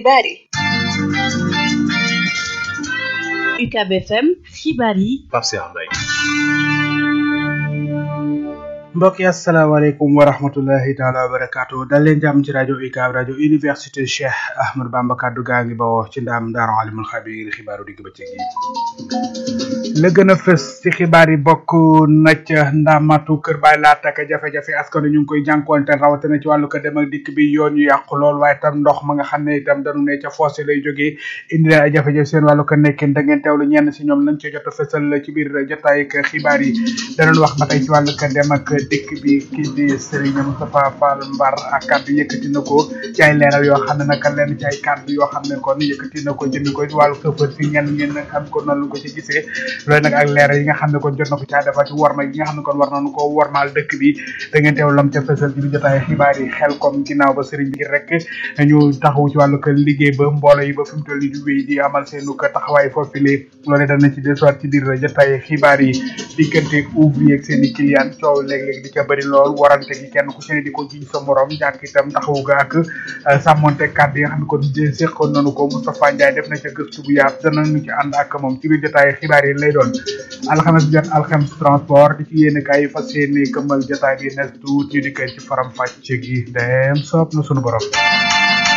xibaar yi UCAB FM xibaar yi Pape Cheikh Mbaye mbokk yi asalaamaaleykum wa rahmatullahi taala wa barakaatu dal leen jàmm ci rajo UCAB rajo université Cheikh Ahmadou Bamba kaddu gaa ngi bawoo ci ndaam daaru alimul xabiir xibaaru digg bëccëg yi la gën a fës ci xibaar yi bokk na ca ndamatu kër baay laata ak jafe-jafe askan ñu ngi koy jànkuwanteel rawatina ci wàllu ko dem ak dikk bi yoon yu yàqu lool waaye tam ndox ma nga xam ne itam dañu ne ca fossé lay jógee indi leen ay jafe-jafe seen wàllu ko nekkin da ngeen teewlu ñenn si ñoom lañ ca jot a fësal ci biir jotaay ak xibaar yi danañ wax ba tey ci wàllu ko dem ak dikk bi kii di Serigne Moustapha Fall Mbar ak kàddu yëkkati na ko ci ay leeral yoo xam ne naka lenn ci ay kàddu yoo xam ne kon yëkkati na ko jënd ko ci wàllu sëfër si ñenn ngeen xam ko noonu ko ci gisee loolu nag ak leeral yi nga xam ne kon jot na ko caa defal ci worma yi nga xam ne kon war nañu ko wormaal dëkk bi da ngeen teew lam ca fësal ci bi jotaay xibaar yi xel comme ginnaaw ba Serigne bi rek ñu taxawu ci wàllu ko liggéey ba mboolo yi ba fi mu toll nii di wéy di amal seenu ko taxawaay foofu lee loolu dana ci desuwaat ci biir jotaay xibaar yi diggante ouvrier ak seen i client coow léeg-léeg di ca bëri lool warante gi kenn ku ci ne di ko jiñ sa morom ñàkk itam taxawu ga ak sàmmonte kàddu yi nga xam ne kon séqoon nañu ko Moustapha Ndiaye def na ca gëstu bu yaatu danañu ci ànd ak moom ci biir jotaay xibaar yi lay doon alxames jot alxames transport di ci yéen kaay fas yéene këmmal jotaay bi nes tuut ñu di koy ci faram fàcce gi dem soob na sunu borom